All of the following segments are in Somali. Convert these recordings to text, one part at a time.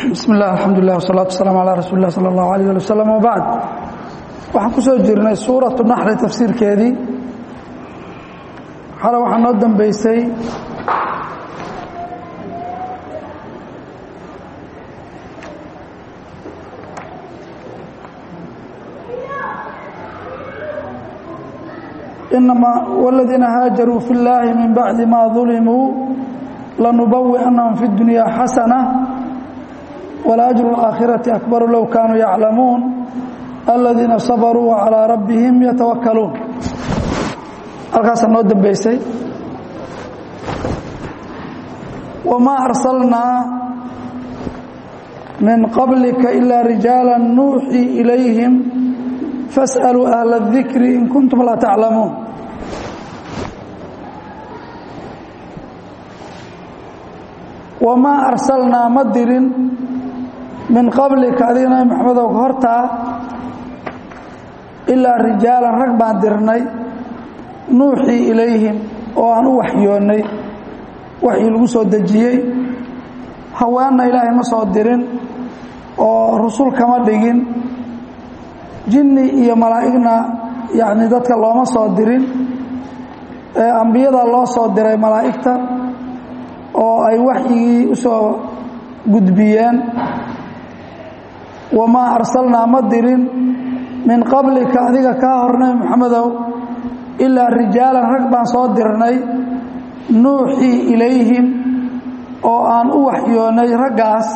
bismi illah alxamdulilah wsalaatu wasalaamu calaa rasuuli lah sala allahu alayh ali wasalam wabacd waxaan ku soo jirnay suuratu naxli tafsiirkeedii xale waxaa noo dambeysay inamaa wladiina haajaruu fi اllaahi min bacdi ma ظulimuu lanubawi'annahum fi اdunya xasana walaajru اlaakhirati akbaru low kaanuu yaclamuun aladiina sabaruu wacalىa rabbihim yatawakkaluun halkaasaa noo dambeysay wamaa arsalnaa min qablika ilaa rijaala nuuxii ilayhim fasأaluu ahla الdikri in kuntum laa taclamuun wamaa arsalnaa ma dirin min qablika adiga nabi maxamedow ka hortaa ilaa rijaalan rag baan dirnay nuuxii ilayhim oo aan u waxyoonnay waxii lagu soo dejiyey haweenna ilaahay ma soo dirin oo rusul kama dhigin jinni iyo malaa'igna yacni dadka looma soo dirin ee ambiyada loo soo diray malaa'igta oo ay waxyigii u soo gudbiyeen wamaa arsalnaa ma dirin min qablika adiga kaa hor nabi moxamedow ilaa rijaalan rag baan soo dirnay nuuxii ilayhim oo aan u waxyoonnay raggaas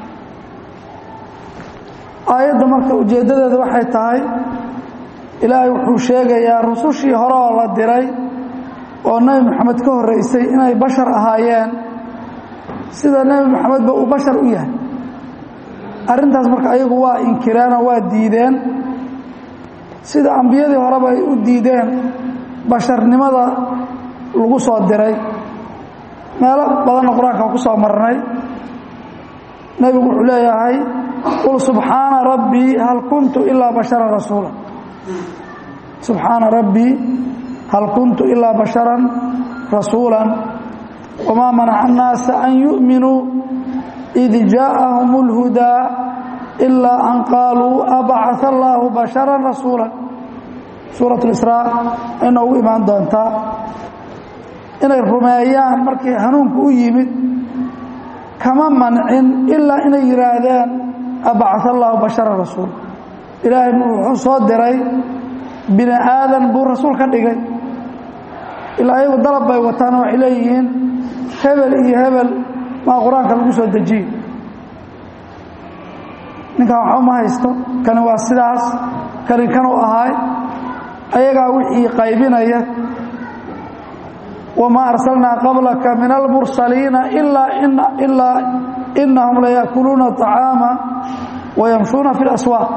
aayadda marka ujeeddadeeda waxay tahay ilaahay wuxuu sheegayaa rusushii hore oo la diray oo nebi moxamed ka horraysay inay bashar ahaayeen sida nebi moxamedba uu bashar u yahay arrintaas marka ayagu waa inkireenoo waa diideen sida ambiyadii horeba ay u diideen basharnimada lagu soo diray meelo badanna qur-aanka ku soo marnay nebigu wuxuu leeyahay qul subxaana rabbii hal kuntu ilaa basharan rasuula subxaana rabbii hal kuntu ilaa basharan rasuula wamaa manaca annaasa an yu'minuu id jaaءahum اlhudaa ilaa an qaaluu abacaa allaahu basharan rasuula suurat اlisraa ay noogu imaan doontaa inay rumeeyaan markii hanuunku u yimid kama mancin ilaa inay yidhaahdeen abacaa allaahu basharan rasuula ilaahay wuxuu soo diray bini aadan buu rasuul ka dhigay ilaa ayagu dalab bay wataana waxay leeyihiin hebel iyo hebel maa qur-aanka lagu soo dejiye ninkan waxba ma haysto kani waa sidaas kani kanuu ahaay ayagaa wixii qaybinaya wamaa arsalnaa qablaka min almursaliina ilaa inahum layaakuluuna طacaama wayamshuuna fi اlaswaaq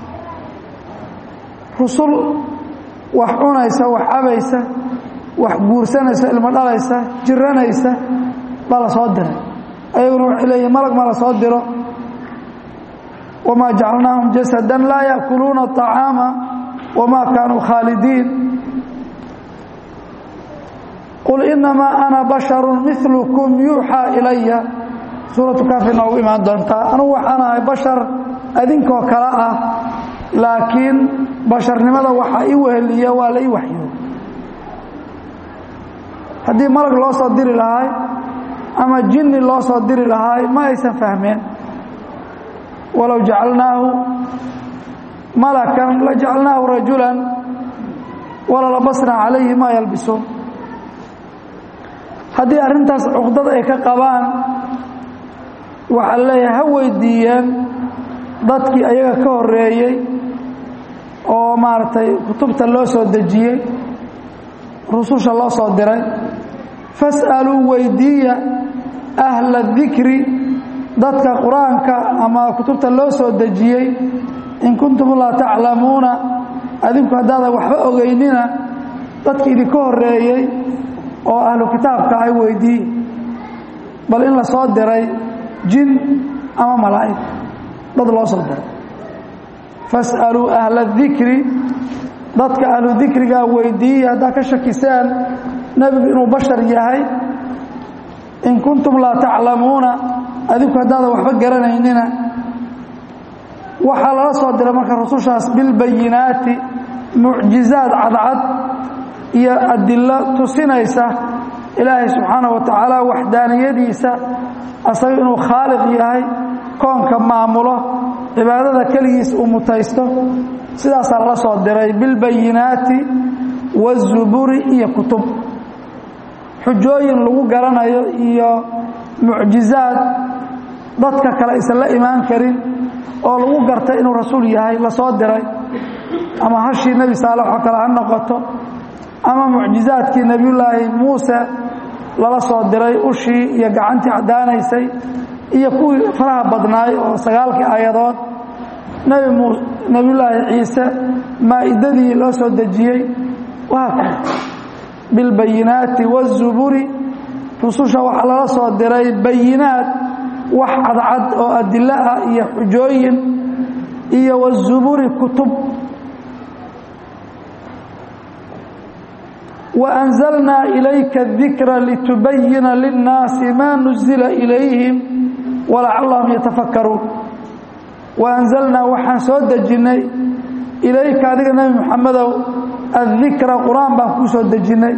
rusul wax cunaysa wax cabaysa wax guursanaysa ilmo dhalaysa jiranaysa baa la soo diray ayaguna waxay leeyihin malag ma la soo diro wamaa jacalnaahum jasadan laa yaakuluuna طacaama wamaa kaanuu khaalidiin qul inamaa ana basharu milukum yuuxaa ilaya suuratu kaafi noogu imaan doontaa anugu waxaan ahay bashar adinkoo kale ah laakiin basharnimada waxaa ii weheliya waa la ii waxyo haddii malag loo soo diri lahay ama jinni loo soo diri lahaay ma aysan fahmeen walow jacalnaahu malakan la jacalnaahu rajulan walalabasnaa calayhi maa yalbisuun haddii arrintaas cuqdad ay ka qabaan waxaa leeyahay ha weydiiyeen dadkii ayaga ka horeeyey oo maaragtay kutubta loo soo dejiyey rususha loo soo diray fas'aluu weydiiya ahla dikri dadka qur-aanka ama kutubta loo soo dejiyey in kuntum laa taclamuuna adinku haddaadan waxba ogeynina dadki idinka horeeyey oo ahlu kitaabka ay weydiiye bal in la soo diray jin ama malaa'ig dad loo soo diray fas'aluu ahla dikri dadka ahlu dikrigaa weydiiya haddaa ka shakisaan nebigu inuu bashar yahay in kuntum laa taclamuuna adiku haddaadan waxba garanaynina waxaa lala soo diray marka rusushaas bilbayinaati mucjizaad cadcad iyo adilo tusinaysa ilaahay subxaanaه wa tacaala waxdaaniyadiisa asaga inuu khaaliq yahay koonka maamulo cibaadada keligiis uu mutaysto sidaasaa lala soo diray bilbayinaati waالzuburi iyo kutub xujooyin lagu garanayo iyo mucjizaad dadka kale aysan la imaan karin oo lagu gartay inuu rasuul yahay la soo diray ama hashii nebi saalex oo kale ha noqoto ama mucjizaadkii nebiyullaahi muuse lala soo diray ushii iyo gacantii caddaanaysay iyo kuwii faraha badnaay oo sagaalkii aayadood nebiyullaahi ciise maa'idadii loo soo dejiyey wahaakada bilbayinaati waالzuburi rususha waxaa lala soo diray bayinaad wax cadcad oo adilo ah iyo xujooyin iyo wالzuburi kutub وأنزلنا إليك الذكر لتبين للناس ما نزل إليهم ولعلهم يتفكرون وأنزلنا وحان سو دجني إليك أديك نبي محمد الذكر قرآن بان سو دجني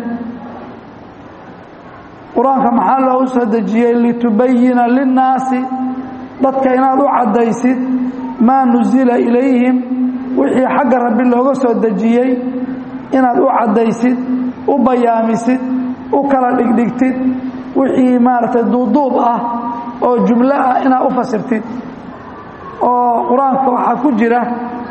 قرآن كما له سو دجيه لتبين للناس dadka inaad u cadaysid maa nuzila ilayhim wixii xagga rabbi looga soo dejiyey inaad u cadaysid u bayaamisid u kala dhigdhigtid wixii maaragtay duuduub ah oo jumlo ah inaad u fasirtid oo qur-aanka waxaa ku jira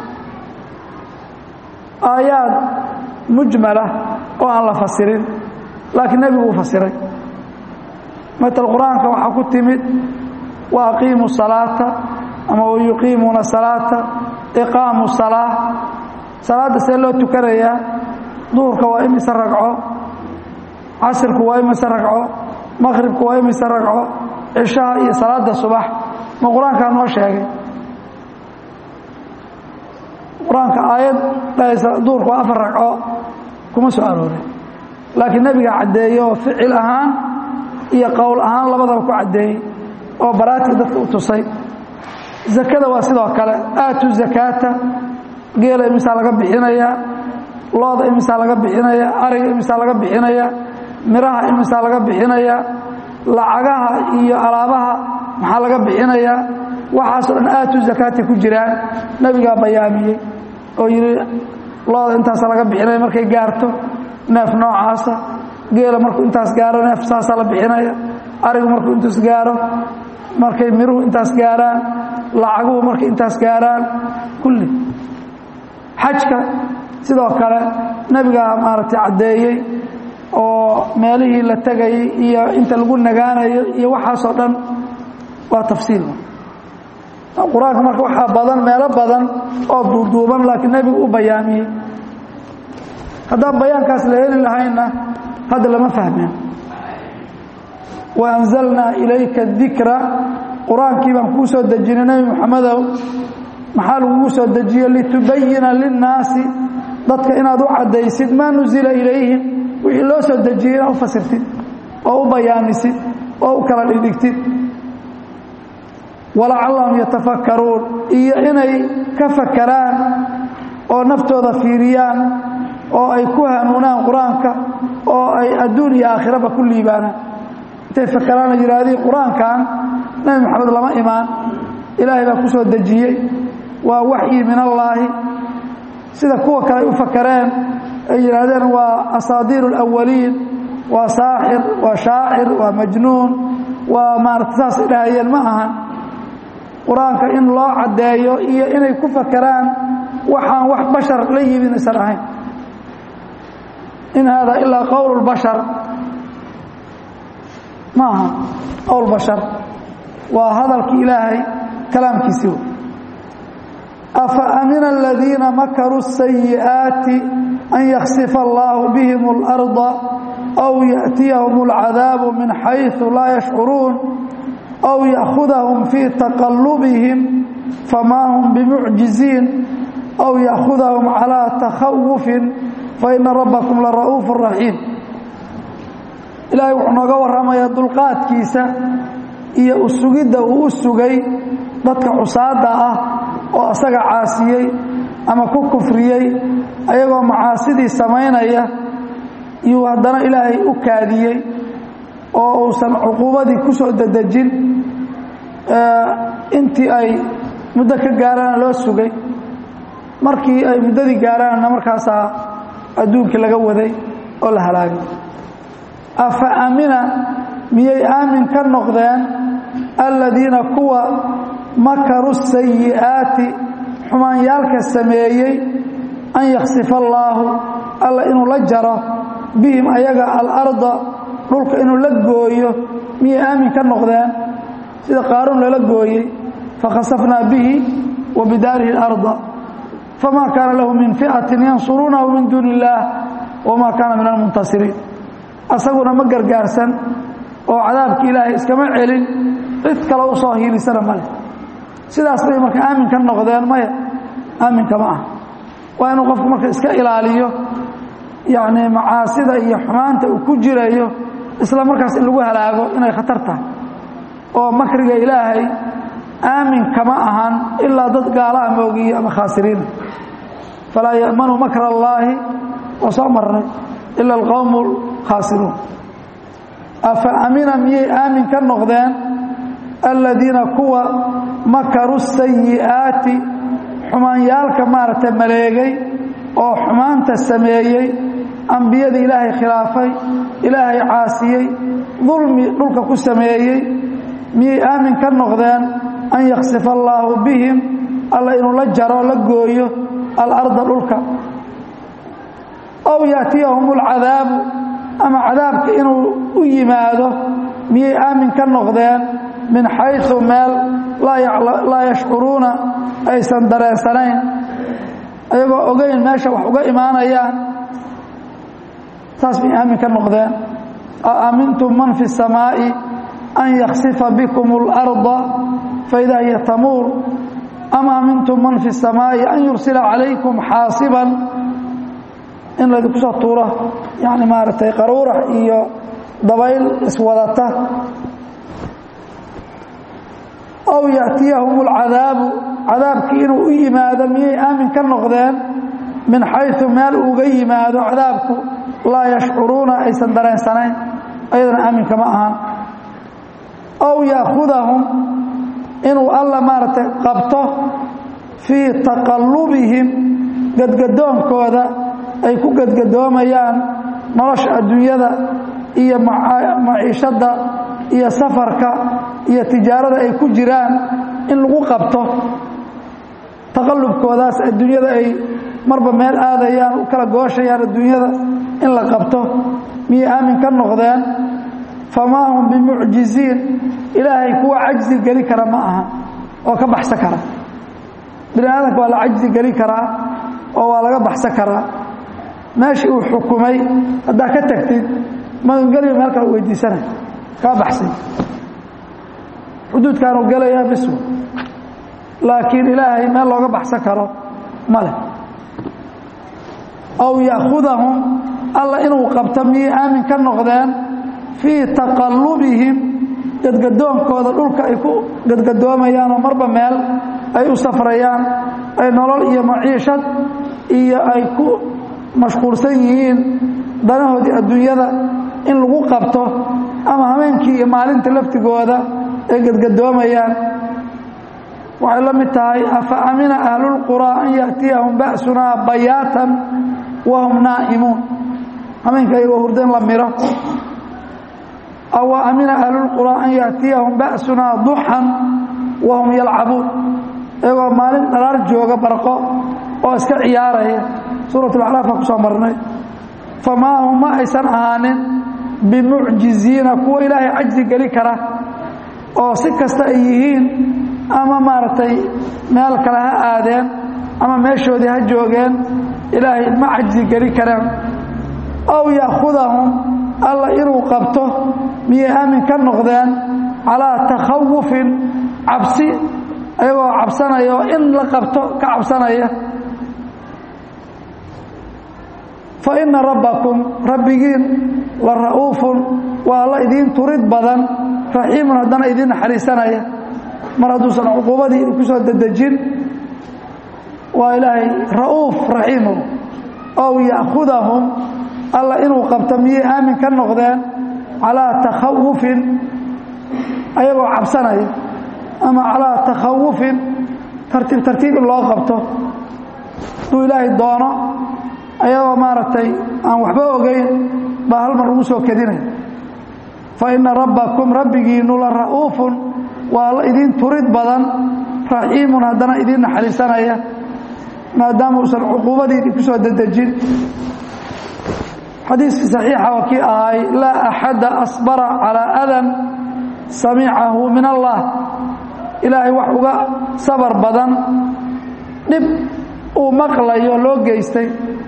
aayaad mujmala oo aan la fasirin laakiin nebigu uu fasiray matal qur-aanka waxaa ku timid wa aqiimu salaata ama wayuqiimuuna salaata iqaamu salaa salaadda see loo tukanayaa duhurka waa imise ragco casirku waa imise ragco maqhribku waa imise ragco cishaha iyo salaada subax ma qur-aankaa noo sheegay qur-aanka aayad dhahaysa duhurku waa afar ragco kuma soo aroorin laakiin nebiga caddeeye oo ficil ahaan iyo qowl ahaan labadaba ku caddeeyey oo baraatig dadka u tusay zakada waa sidoo kale aatu zakaata geela imisaa laga bixinayaa looda imisaa laga bixinaya ariga imisaa laga bixinaya miraha imisaa laga bixinaya lacagaha iyo alaabaha maxaa laga bixinayaa waxaasoo dhan aatu zakaati ku jiraan nebigaa bayaamiyey oo yidhi looda intaasa laga bixinaya markay gaarto neef noocaasa geela markuu intaas gaaro neef saasaa la bixinaya arigu markuu intaas gaaro markay miruhu intaas gaaraan lacaguhu markay intaas gaaraan kulli xajka sidoo kale nebigaa maaragtay caddeeyey oo meelihii la tegayay iyo inta lagu nagaanayo iyo waxaasoo dhan waa tafsiil qur-aanka marka waxaa badan meelo badan oo duuduuban laakiin nebigu u bayaamiyey haddaan bayaankaas la heli lahaynna hadda lama fahmeen waanzalnaa ilayka dikra qur-aankii baan kuu soo dejinay nebi moxamedow maxaa lagugu soo dejiye litubayina linnaasi dadka inaad u caddaysid maa nuzila ilayhim wixii loo soo dejiyey inaad u fasirtid oo u bayaamisid oo u kala dhigdhigtid walacallahum yatafakkaruun iyo inay ka fakaraan oo naftooda fiiriyaan oo ay ku hanuunaan qur-aanka oo ay adduun iyo aakhiraba ku liibaanaan intay fakaraan oo yidhaahdeen qur-aankan nebi moxamed lama imaan ilaahay baa ku soo dejiyey waa waxyi min allaahi sida kuwa kale ay u fakareen ay yidhaahdeen waa asaadiir اlawaliin waa saaxir waa shaacir waa majnuun waa maarata saasay dhahayeen ma ahan qur-aanka in loo caddeeyo iyo inay ku fakaraan waxaan wax bashar la yimid aysan ahayn in hada ilaa qowl bashar ma aha qowl bashar waa hadalkii ilaahay kalaamkiisi wey afa amina aladiina makaruu الsayi'aati an yaksifa allahu bihim اlarda aw yaأtiyahum اlcadaabu min xayثu laa yashcuruun aw yأkhudahum fii taqalubihim famaa hum bimucjiziin aw yأkhudahum calىa takhawufin faina rabbakum lara'uuf raxiim ilaahay wuxuu nooga warramayaa dulqaadkiisa iyo usugidda uu u sugay dadka cusaadda ah oo asaga caasiyey ama ku kufriyey ayagoo macaasidii samaynaya iyuu haddana ilaahay u kaadiyey oo uusan cuquubadii ku soo dedejin intii ay muddo ka gaaraana loo sugay markii ay muddadii gaaraanna markaasaa adduunkii laga waday oo la halaagay afa amina miyay aamin ka noqdeen aladiina kuwa makaru sayi'aati xumaanyaalka sameeyey an yaksifa allaahu alla inuu la jaro bihim ayaga alarda dhulka inuu la gooyo miyay aamin ka noqdeen sida qaaruun lala gooyey fakhasafnaa bihi wa bidaarihi اlarda fama kaana lahu min ficatin yansuruunahu min duuni illaah wama kaana min almuntasiriin asaguna ma gargaarsan oo cadaabki ilaahay iskama celin cid kale u soo hiilisana male sidaas bay marka aamin ka noqdeen maya aaminka ma ah waa inuu qofku marka iska ilaaliyo yacni macaasida iyo xumaanta uu ku jirayo isla markaas in lagu halaago inay khatar tahay oo makriga ilaahay aamin kama ahan ilaa dad gaalaha moogiye ama khaasiriina falaa ya'manu makra allaahi waa soo marnay ila alqowmu alkhaasiruun afa amina miyay aamin ka noqdeen aladiina kuwa makaru sayi'aati xumaanyaalka maaragtay maleegay oo xumaanta sameeyey ambiyada ilaahay khilaafay ilaahay caasiyey dulmi dhulka ku sameeyey miyay aamin ka noqdeen an yaksifa allaahu bihim alla inuu la jaro la gooyo alarda dhulka ow yaatiyahum alcadaabu ama cadaabka inuu u yimaado miyay aamin ka noqdeen min xayثu meel laa yashcuruuna aysan dareensanayn ayagoo ogeyn meesha wax uga imaanayaan saas miyay aamin ka noqdeen aamintum man fi الsamaaءi an yaksifa bikum اlأrضa faida hiya tamuur am aamintum man fi الsamaaءi an yursila calaykum xaasiba in laydinku soo tuuro yani maaragtay qaruurax iyo dabayl iswadata ow yaأtiyahum اlcadaabu cadaabkii inuu u yimaado miyay aamin ka noqdeen min xayثu meel uga yimaado cadaabku laa yashcuruuna aysan dareensanayn ayadana aaminka ma ahan ow yaakhudahum inuu alla maaragtay qabto fii taqallubihim gadgadoonkooda ay ku gadgadoomayaan nolosha adduunyada iyo maciishadda iyo safarka iyo tijaarada ay ku jiraan in lagu qabto taqallubkoodaas adduunyada ay marba meel aadayaan u kala gooshayaan adduunyada in la qabto miyay aamin ka noqdeen famaa hum bimucjiziin ilaahay kuwa cajzi geli kara ma aha oo ka baxsan kara bini aadamka waa la cajzi geli karaa oo waa laga baxsan karaa meeshii uu xukumay haddaa ka tagtid magangeliyo meel kale weydiisanay kaa baxsay xuduudkaanuu gelayaa biswa laakiin ilaahay meel looga baxsan karo ma leh ow ya'khudahum alla inuu qabto miyay aamin ka noqdeen fii taqallubihim gadgadoonkooda dhulka ay ku gadgadoomayaanoo marba meel ay u safrayaan ay nolol iyo maciishad iyo ay ku mashquulsan yihiin danahoodii adduunyada in lagu qabto ama habeenkii iyo maalinta laftigooda ay gadgadoomayaan waxay la mid tahay afa amina ahlulquraa an ya'tiyahum ba'sunaa bayaatan wahum naa'imuun habeenka ayagoo hurda in la miro aw amina ahlulquraa an ya'tiyahum ba'sunaa duxan wahum yalcabuun iyagoo maalin dhalaar jooga barqo oo iska ciyaaraya suurat alacraaf baa ku soo marnay famaa hum ma aysan ahaanin bimucjiziina kuwa ilaahay cajzi geli kara oo si kasta ay yihiin ama maaragtay meel kale ha aadeen ama meeshoodii ha joogeen ilaahay ma cajzi geli karaan ow ya'khudahum alla inuu qabto miyay aamin ka noqdeen calaa takhawufin cabsi ayagoo cabsanaya oo in la qabto ka cabsanaya fa ina rabbakum rabbigiin la ra'uufun waa alla idiin turid badan raxiimun haddana idiin naxariisanaya mar hadduusan cuquubadii idinku soo dedejin waa ilaahay ra'uuf raxiimu ow ya'khudahum alla inuu qabto miyay aamin ka noqdeen calaa takhawufin ayagoo cabsanaya ama calaa takhawufin tartiib tartiib in loo qabto hadduu ilaahay doono ayagoo maaragtay aan waxba ogeyn baa hal mar lagu soo kedinaya fa ina rabbakum rabbigiinu la ra'uufun waa alla idiin turid badan raxiimun haddana idiin naxariisanaya maadaama uusan cuquubadii idinku soo dedejin xadiiskii saxiixa waa kii ahay laa axada asbara calaa adan samicahu min allah ilaahay wax uga sabar badan dhib uu maqlayo loo geystay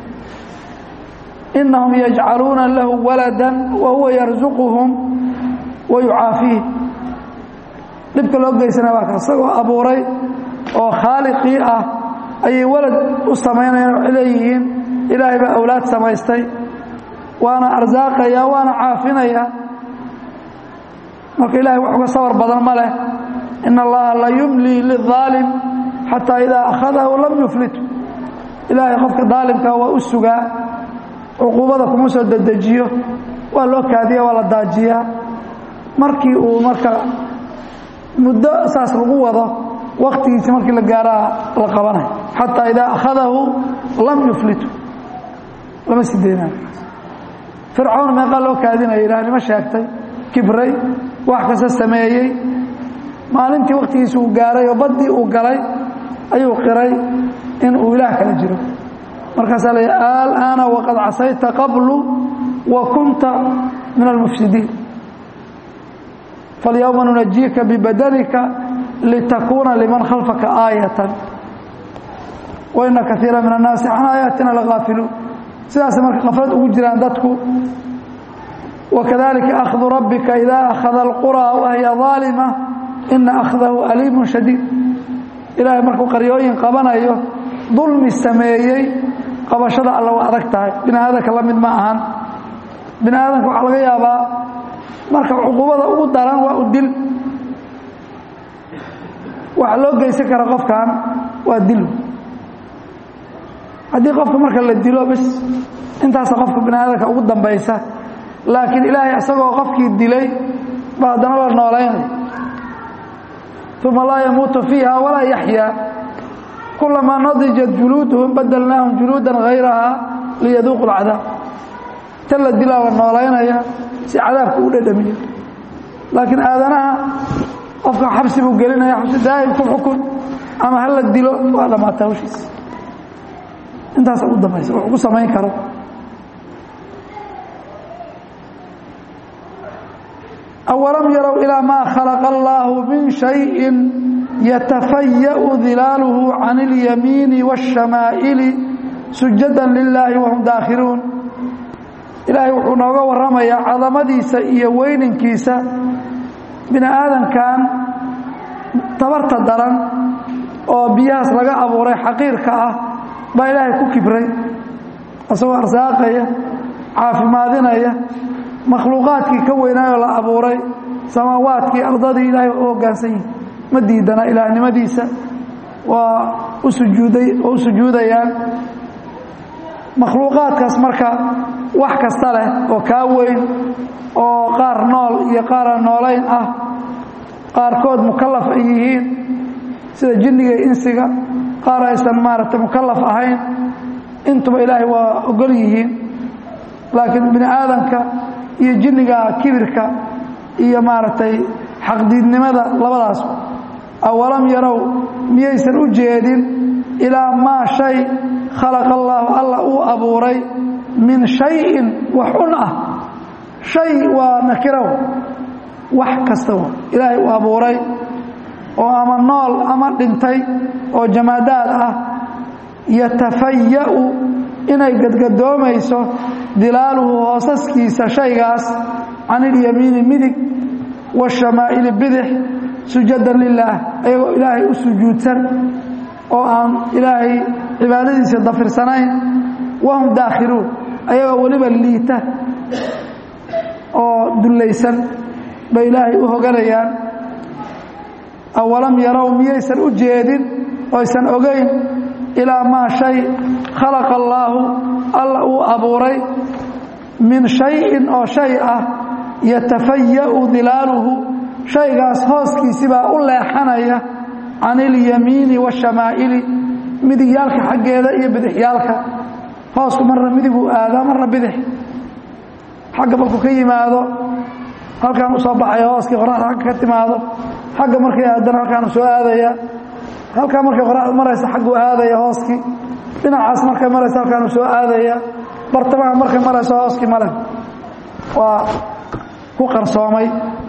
inahum yajcaluuna lahu walada wa huwa yarsuquhum wa yucaafiih dhibka loo geysana waa ka isagoo abuuray oo khaaliqii ah ayay walad u samaynayaan waxay leeyihiin ilaahay baa awlaad samaystay waana arsaaqaya waana caafinaya marka ilahay wax uga sabar badan ma leh in allaha la yumlii liلظaalim xataa idaa akhadahu lam yuflitu ilaahay qofka daalimka waa u sugaa cuquubada kuma soo dedejiyo waa loo kaadiya waa la daajiyaa markii uu marka muddo saas lagu wado waktigiisi markii la gaaraa la qabanayo xataa idaa akhadahu lam yuflitu lama sideynaayo fircawn meeqaa loo kaadinaya ilaahnimo sheegtay kibray wax kasta sameeyey maalintii waktigiisi uu gaaray oo baddii uu galay ayuu qiray in uu ilaah kala jiro markaasaa la alaana waqad casayta qablu wa kunta min almufsidiin falyowma nunajiika bibadanika litakuuna liman khalfaka aayatan waina kaiira min annaasi can aayaatina lagaafiluun sidaasay marka kaflad ugu jiraan dadku wakadalika akhdu rabbika idaa akhada alquraa wahiya aalima ina akhdahu aliimun shadiid ilaahay markuu qaryooyin qabanayo dulmi sameeyey qabashada alla waa adag tahay bini aadanka la mid ma ahan bini aadanka waxaa laga yaabaa marka cuquubada ugu daran waa u dil waxa loo geysan kara qofkan waa dil haddii qofka marka la dilo bis intaasa qofka bini aadanka ugu dambaysa laakiin ilaahay isagoo qofkii dilay ba haddana la noolaynay uma laa yamuutu fiiha walaa yaxyaa kulamaa nadijat juluuduhum badalnaahum juluudan hayrahaa liyaduuqu lcadaab ta la dilaa la noolaynaya si cadaabka u dhadhamiyo laakiin aadanaha qofka xabsi buu gelinaya xabsi daa'im ku xukun ama ha la dilo waa dhammaata hawshiisa intaasa ugu dambaysa wax ugu samayn karo awalam yarow ilaa maa khalaqa allaahu min shayin yatafaya'u dilaaluhu can اlyamiini waاshamaa'ili sujadan lilaahi wahum daakhiluun ilaahay wuxuu nooga warramayaa cadamadiisa iyo weyninkiisa bini aadankan tabarta daran oo biyahaas laga abuuray xaqiirka ah baa ilaahay ku kibray isagoo arsaaqaya caafimaadinaya makhluuqaadkii ka weynaayoo la abuuray samaawaadkii ardadii ilaahay u hoggaansan yihin ma diidana ilaahnimadiisa waa u sujuuday oo u sujuudayaan makhluuqaadkaas marka wax kasta leh oo kaa weyn oo qaar nool iyo qaaraan noolayn ah qaarkood mukallaf ay yihiin sida jinniga iyo insiga qaar aysan maaragtay mukallaf ahayn intuba ilaahay waa ogol yihiin laakiin bini aadanka iyo jinniga kibirka iyo maaragtay xaqdiidnimada labadaas awalam yarow miyaysan u jeedin ilaa maa shay khalaqa allaahu alla uu abuuray min shayin wax un ah shay waa nakiraw wax kasta wa ilaahay uu abuuray oo ama nool ama dhintay oo jamaadaad ah yatafaya'u inay gadgadoomayso dilaaluhu hoosaskiisa shaygaas can ilyamiini midig waashamaa'ili bidix sujadan lilaah ayagoo ilaahay u sujuudsan oo aan ilaahay cibaadadiisa dafirsanayn wahum daakhiluun ayagoo weliba liita oo dullaysan bay ilaahay u hoganayaan awalam yarow miyaysan u jeedin oysan ogayn ilaa maa shay khalaqa allaahu alla uu abuuray min shayin oo shay ah yatafaya'u dilaaluhu shaygaas hooskiisibaa u leexanaya can ilyamiini waashamaa'ili midigyaalka xaggeeda iyo bidixyaalka hoosku marna midiguu aadaa marna bidix xagga markuu ka yimaado halkaan u soo baxaya hooskii qoraxda agga ka timaado xagga markay aadana halkaanu soo aadaya halkaa markay qoraxda maraysa xagguu aadaya hooskii dhinacaas markay maraysa halkaanu soo aadaya bartamaha markay marayso hooskii male waa ku qarsoomay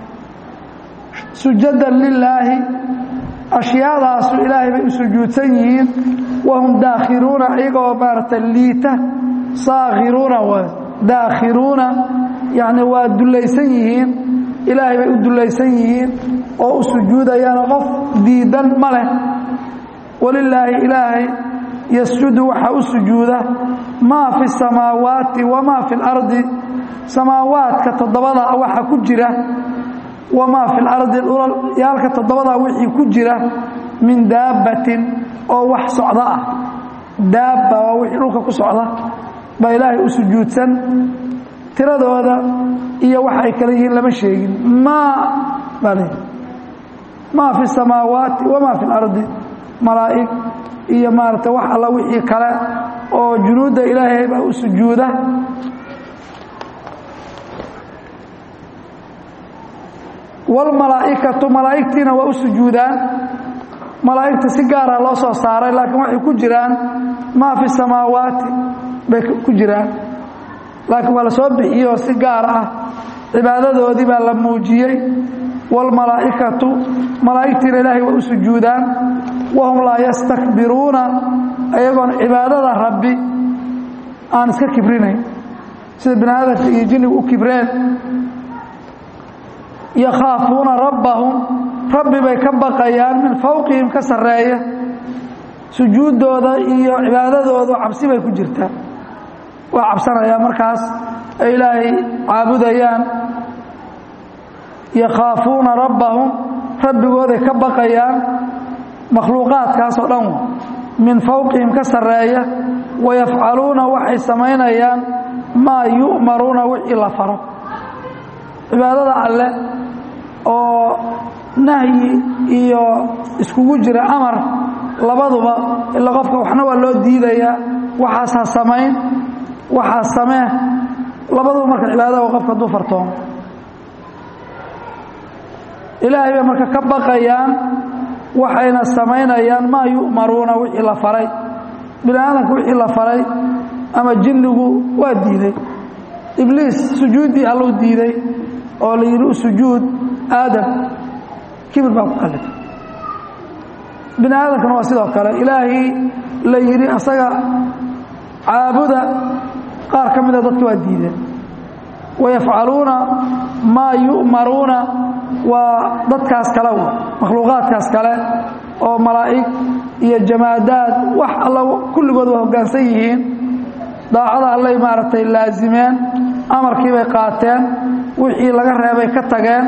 sujadan lilaahi ashyaadaasu ilaahay bay u sujuudsan yihiin wahum daakhiruuna iyagoo maaragtay liita saakhiruuna w daakhiruuna yacni waa dullaysan yihiin ilaahay bay u dullaysan yihiin oo u sujuudayaano qof diidan ma leh walilaahi ilaahay yasjudu waxaa u sujuuda maa fi samaawaati wamaa fi اlardi samaawaadka toddobada waxa ku jira wamaa fi lardi yaalka toddobada wixii ku jira min daabbatin oo wax socda ah daabba waa wixii dhulka ku socda baa ilaahay u sujuudsan tiradooda iyo wax ay kale yihiin lama sheegin maa baa le maa fi samaawaati wamaa fi اlardi malaa'ig iyo maarata wax alla wixii kale oo junuudda ilaahay baa u sujuuda wاlmalaa'ikatu malaa'igtiina waa u sujuudaan malaa'igta si gaara loo soo saaray laakiin waxay ku jiraan maa fi samaawaati bay ku jiraan laakiin waa la soo bixiyoo si gaar ah cibaadadoodii baa la muujiyey wاlmalaa'ikatu malaa'igtiina ilaahay waa u sujuudaan wahum laa yastakbiruuna ayagoon cibaadada rabbi aan iska kibrinayn sida bini aadamka iyo jinnigu u kibreen yakhaafuuna rabbahum rabbi bay ka baqayaan min fowqihim ka sarreeya sujuuddooda iyo cibaadadoodu cabsi bay ku jirtaa waa cabsanayaan markaas ay ilaahay caabudayaan yakhaafuuna rabbahum rabbigooday ka baqayaan makhluuqaadkaasoo dhan min fowqihim ka sarreeya wayafcaluuna waxay samaynayaan maa yu'maruuna wixii la faro cibaadada alle oo nahyi iyo iskugu jira amar labaduba ila qofka waxna waa loo diidayaa waxaas ha samayn waxaas samee labaduba marka cibaadada qofka hadduu fartoomo ilaahay bay marka ka baqayaan waxayna samaynayaan maa yu'maruuna wixii la faray bini aadamka wixii la faray ama jinnigu waa diiday ibliis sujuuddii alluu diiday oo la yidhi u sujuud aadam kibir baa ku kallifay bini aadamkana waa sidoo kale ilaahii la yidhi asaga caabuda qaar ka mida dadka waa diideen wayafcaluuna maa yu'maruuna waa dadkaas kale w makhluuqaadkaas kale oo malaa'ig iyo jamaadaad wax alla kulligood waa hoggaansan yihiin daacada allay maaragtay laasimeen amarkii bay qaateen wixii laga reebay ka tageen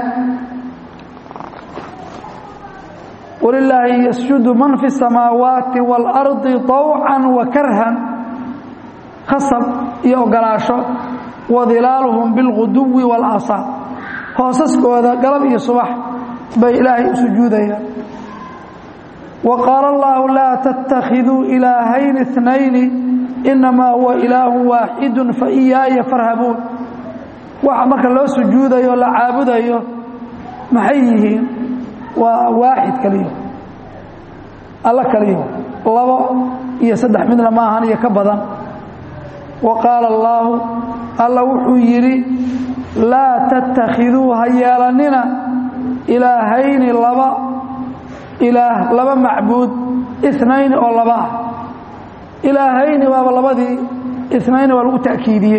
walilaahi yasjudu man fi الsamaawaati wاlardi طawcan wa karhan khasab iyo ogolaasho wadilaaluhum biاlguduwi wاlaasaal hoosaskooda galab iyo subax bay ilaahay u sujuudayaan wa qaala allahu laa tattakhiduu ilaahayni اثnayni inamaa huwa ilaahu waaxidu faiyaaya farhabuun waxa marka loo sujuudayo o la caabudayo maxay yihiin waa waaxid kaliyo alla kaliyo labo iyo saddex midna maahan iyo ka badan wa qaala allaahu alla wuxuu yidhi laa tattakhiduu ha yeelannina ilaahayni laba ilaah laba macbuud inayni oo laba ah ilaahayni waaba labadii inayni waa lagu ta'kiidiyey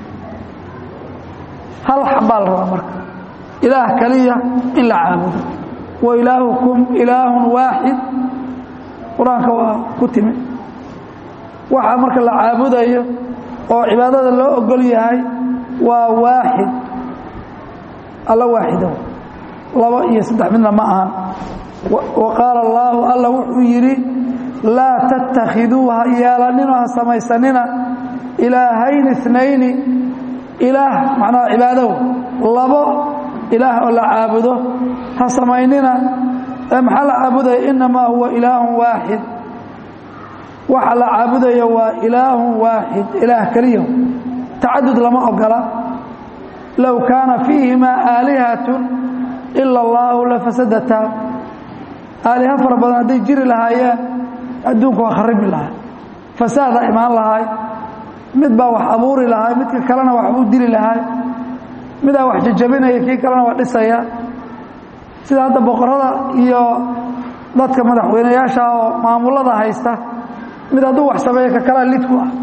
hal xabbaa la rabaa marka ilaah kaliya in la caabudo wa ilaahukum ilaahun waaxid qur-aanka waa ku timi waxaa marka la caabudayo oo cibaadada loo ogol yahay waa waaxid alla waaxido labo iyo saddex midna ma ahan wa qaala allaahu alla wuxuu yidhi laa tattakhiduu ha yeelanino ha samaysanina ilaahayni inayni ilaah macnaha cibaadow labo ilaah oo la caabudo ha samaynina ee maxaa la caabudaya innamaa huwa ilaahun waaxid waxa la caabudayo waa ilaahun waaxid ilaah keliya tacadud lama ogola low kaana fiihimaa aalihatun ila allaahu lafasadataa aaliha fara badan hadday jiri lahaayeen adduunku waa kharibi lahaa fasaadaa imaan lahaay mid baa wax abuuri lahaay midka kalena waxbuu dili lahaay midaa wax jajabinaya kii kalena waa dhisaya sida hadda boqorada iyo dadka madaxweynayaasha oo maamulada haysta mid hadduu wax sameeyo ka kalaa lidku ah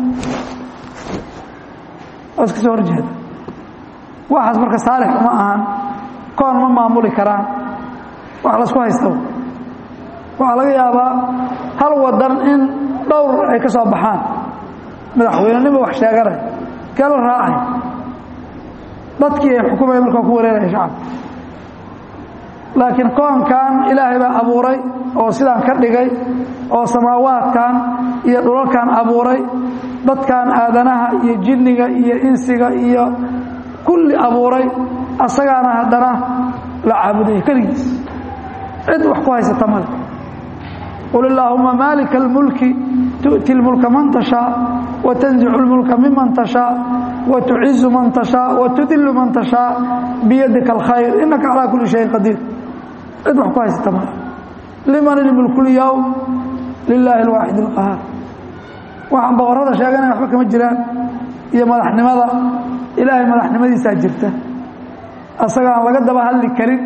oo iska soo horjeeda waxaas marka saalix uma ahan koon ma maamuli karaan wax laisku haysta waxaa laga yaabaa hal wadan in dhowr ay ka soo baxaan madaxweynenima wax sheeganay kala raacay dadkii ay xukumaya markaa ku wareeraya shacabka laakiin koonkan ilaahay baa abuuray oo sidaan ka dhigay oo samaawaadkan iyo dhulalkan abuuray dadkan aadanaha iyo jinniga iyo insiga iyo kulli abuuray asagaana haddana la caabudaya keligiis cid wax ku haysata male qul illaahuma maalika almulki tu'ti lmulka man tashaa watanzicu lmulka miman tashaa watucizu man tashaa watudillu man tashaa biyadika alkhayr innaka calaa kulli shayin qadiir cid wax ku haysata male liman ilmulku lyowm lilaahi alwaaxid alqahaar waxaan boqorrada sheeganaya waxba kama jiraan iyo madaxnimada ilaahay madaxnimadiisaa jirta asagaan laga daba hadli karin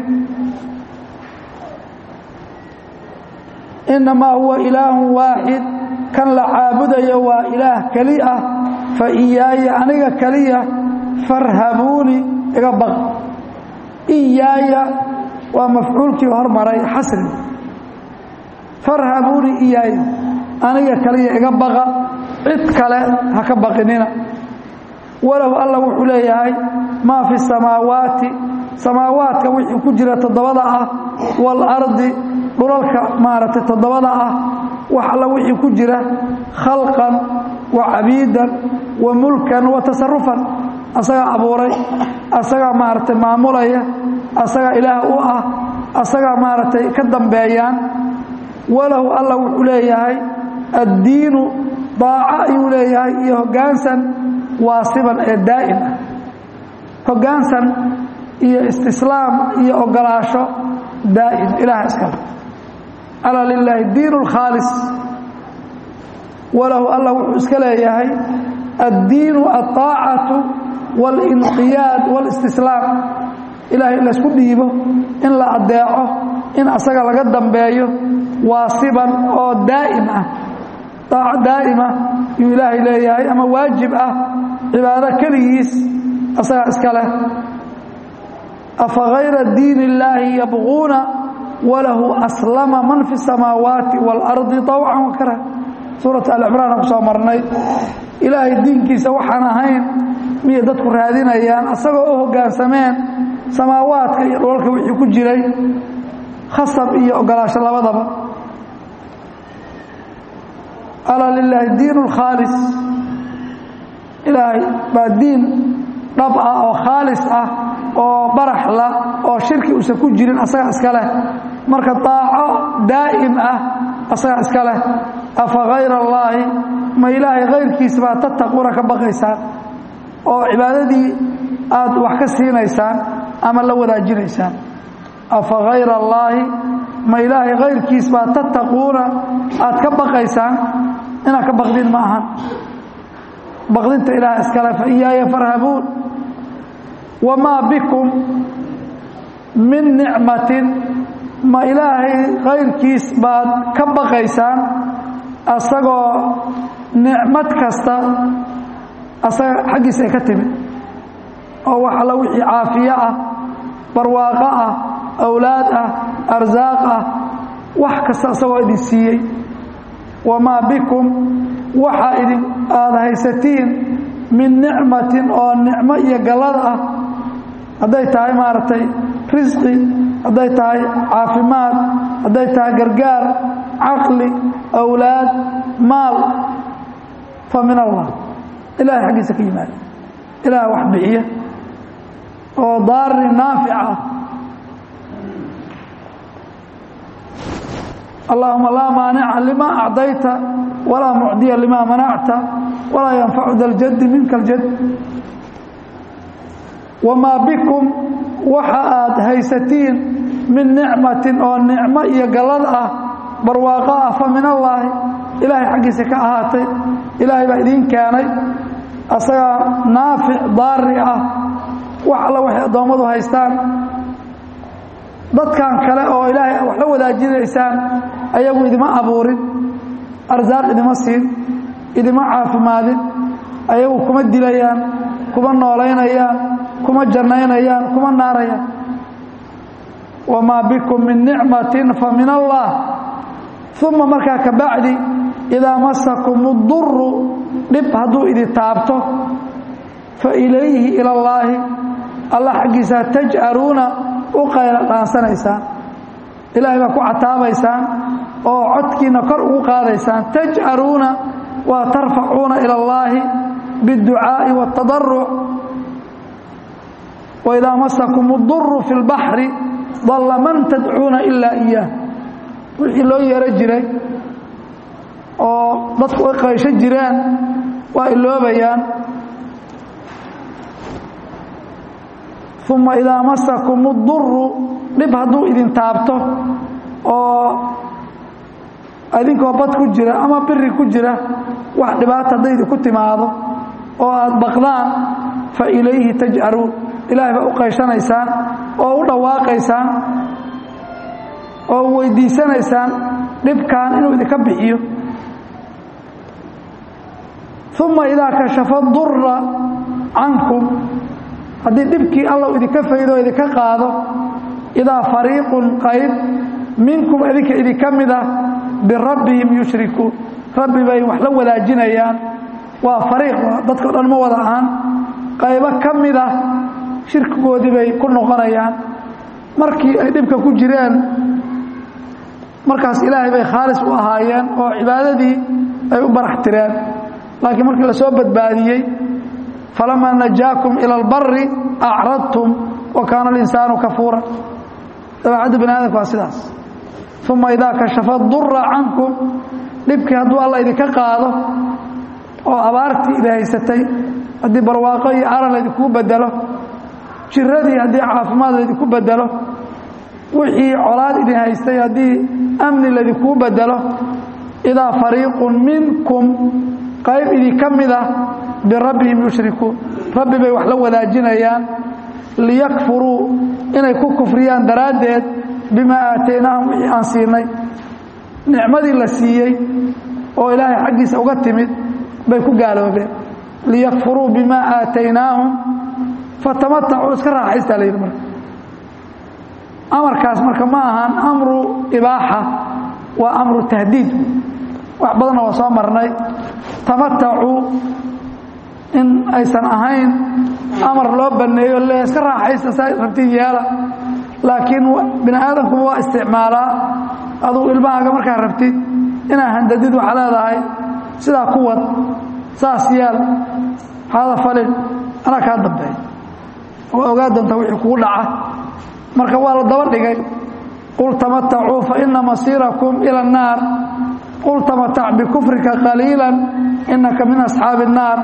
innamaa huwa ilaahun waaxid kan la caabudayo waa ilaah keli ah fa iyaaya aniga keliya farhabuuni iga baq iyaaya waa mafcuulkii hormaray xasri farhabuuni iyaaya aniga keliya iga baqa cid kale ha ka baqinina walahu alla wuxuu leeyahay maa fi samaawaati samaawaadka wixii ku jira toddobada ah waalardi dhulalka maaragtay toddobada ah wax alla wixii ku jira khalqan wa cabiidan wa mulkan wa tasarufan asagaa abuuray asagaa maaragtay maamulaya asagaa ilaah u ah asagaa maaragtay ka dambeeyaan walahu alla wuxuu leeyahay addiinu daaco ayuu leeyahay iyo hoggaansan waasiban ee daa'im ah hoggaansan iyo istislaam iyo ogolaasho daa'im ilaah iskale alaa lilaahi diin اlkhaalis walahu alla wuxuu iska leeyahay addiinu alطaacatu wاlinqiyaad wاlistislaam ilahay in laysku dhiibo in la adeeco in asaga laga dambeeyo waasiban oo daa'im ah daaco daa'ima yuu ilaahay leeyahay ama waajib ah cibaado keligiis asagaa iska leh afa hayra diin illaahi yabquuna walahu aslama man fi الsamaawaati wاlardi طawcan wakara suurat alcimraan aan ku soo marnay ilaahay diinkiisa waxaan ahayn miyay dadku raadinayaan asagoo u hoggaansameen samaawaadka iyo dholalka wixii ku jiray khasab iyo ogolaasho labadaba alaa lilaahi diin اlkhaalis ilaahay baa diin dhab ah oo khaalis ah oo baraxla oo shirki uusan ku jirin asagaa iska leh marka daaco daa'im ah asagaa iska leh afa hayra allaahi ma ilaahay kayrkiisa baa tattaquuna ka baqaysaan oo cibaadadii aad wax ka siinaysaan ama la wadaajinaysaan afa hayra allaahi ma ilaahay kayrkiis baa tattaquuna aad ka baqaysaan inaad ka baqdin ma ahan baqdinta ilaah iskale fa iyaaya farhabuun wamaa bikum min nicmatin ma ilaahay kayrkiis baad ka baqaysaan asagoo nicmad kasta asaga xaggiisa ay ka timid oo wax alla wixii caafiye ah barwaaqo ah awlaad ah arsaaq ah wax kasta asagoo idin siiyey wamaa bikum waxa idin aada haysatiin min nicmatin oo nicmo iyo gallad ah hadday tahay maaragtay risqi hadday tahay caafimaad hadday tahay gargaar caqli awlaad maal fa min allah ilahay xaggiisa ka yimaada ilaah wax bixiya oo daari naafic ah allahuma laa maanica lima acdayta walaa mucdiya lima manacta walaa yanfacu da ljaddi minka aljad wamaa bikum waxa aad haysatiin min nicmatin oo nicmo iyo gallad ah barwaaqo ah fa min allaahi ilaahay xaggiisa ka ahaatay ilaahay baa idiin keenay asagaa naafic daari ah wax alla waxay addoommadu haystaan dadkan kale oo ilaahay wax la wadaajinaysaan ayagu idima abuurin arsaaq idima siin idima caafimaadin ayagu kuma dilayaan kuma noolaynayaan kuma jannaynayaan kuma naarayaan wamaa bikum min nicmatin fa min allah uma markaa ka bacdi idaa masakum uduru dhib hadduu idi taabto fa ilayhi ila allaahi alla xaggiisaa tajcaruuna u qayla dhaansanaysaan ilaahay baa ku cataabaysaan oo codkiina kor ugu qaadaysaan tajcaruuna waa tarfacuuna ila allaahi biاdducaa'i waاtadaruc waidaa masakum uduru fi اlbaxri dalla man tadcuuna ilaa iyaah wixii loo yeero jiray oo dadku ay qaysho jireen waa iloobayaan uma idaa masakum uduru dhib hadduu idin taabto oo idinkoo bad ku jira ama biri ku jira wax dhibaata hadday idinku timaado oo aada baqdaan fa ilayhi tajcaruun ilaahay baa u qayshanaysaan oo u dhawaaqaysaan oo weydiisanaysaan dhibkan inuu idinka bixiyo uma idaa kashafa dura cankum haddii dhibkii alla idinka faydo o idinka qaado idaa fariiqun qayb minkum idinka idinka mid ah birabbihim yushrikuun rabbi bay wax la wadaajinayaan waa fariiq dadkao dhan ma wada ahaan qaybo ka mid ah shirkigoodii bay ku noqonayaan markii ay dhibka ku jireen markaas ilaahay bay khaalis u ahaayeen oo cibaadadii ay u barax tireen laakiin markii la soo badbaadiyey falamaa najaakum ila albari acradtum wa kaana alinsaanu kafuura dabeecadda bani aadamka waa sidaas uma idaa kashafa dura cankum dhibkii hadduu alla idinka qaado oo abaartii idi haysatay haddii barwaaqo iyo aran laydinkugu bedelo jiradii haddii caafimaad laydinku bedelo wixii colaad idin haystay haddii amni laydinkugu bedelo idaa fariiqun minkum qayb idinka mid ah birabbihim yushrikuun rabbi bay wax la wadaajinayaan liyakfuruu inay ku kufriyaan daraaddeed bimaa aataynaahum wixii aan siinay nicmadii la siiyey oo ilaahay xaggiisa uga timid bay ku gaaloobeen liyakfuruu bimaa aataynaahum fatamatacuu iska raaxaystaa la yidhi marka amarkaas marka ma ahan amru ibaaxa waa amru tahdiid wax badanna waa soo marnay tamatacuu in aysan ahayn amar loo baneeyo le iska raaxaysta saa rabtid yeela laakiin bini aadamkuba waa isticmaalaa aduu ilmahaaga markaa rabtid inaa handadid waxaa leedahay sidaa ku wad saas yeel haada falin anaa kaa dambeeya waa ogaa doontaa wixii kugu dhaca marka waa la daba dhigay qul tamatacuu fa ina masiirakum ila الnaar qul tamatac bikufrika qaliila inaka min asxaabi الnaar